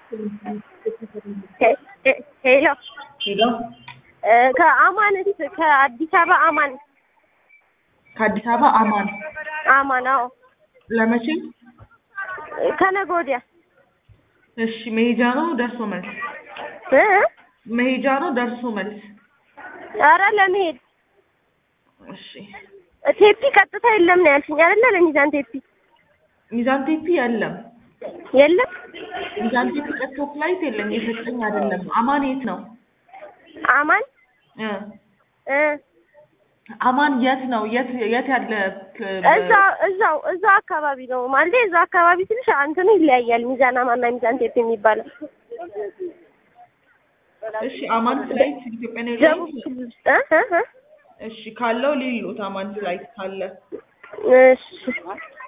ሄሎ ሄሎ ከአማን ከአዲስ አበባ አማን ከአዲስ አበባ አማን አማን አዎ ለመቼ? ከነገ ወዲያ እሺ መሄጃ ነው ደርሶ መልስ? እ መሄጃ ነው ደርሶ መልስ? ኧረ ለመሄድ እሺ ቴፒ ቀጥታ የለም ነው ያልሽኝ አይደለ? ለሚዛን ቴፒ ሚዛን ቴፒ የለም። የለም ሚዛን ቴፒ ቀጥቶ ፍላይት የለም። የሰጠኝ አይደለም። አማን የት ነው? አማን እ እ አማን የት ነው? የት የት ያለ እዛው እዛው እዛው አካባቢ ነው ማለት እዛው አካባቢ ትንሽ እንትኑ ይለያያል። ሚዛን አማንና ሚዛን ቴፒ የሚባለው እሺ አማን ፍላይት ኢትዮጵያ ነው ደቡብ ክልል ውስጥ እ እ እ እሺ ካለው ሊሉት አማን ፍላይት ካለ እሺ